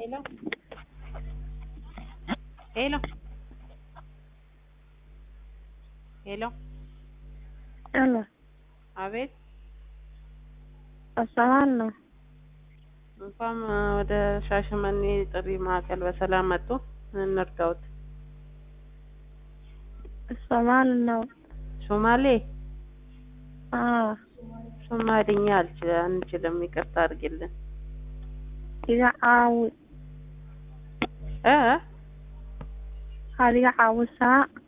Hello. Hello. Hello. አሎ አቤት። በሰላም ነው? እንኳን ወደ ሻሸመኔ ጥሪ ማዕከል በሰላም መጡ። እንርዳዎት። ሰላም ነው? ሶማሌ አዎ ሶማሊኛ አልች- አንችልም። ይቅርታ አድርጊልን iga caawi እ waxaad iga caawisaa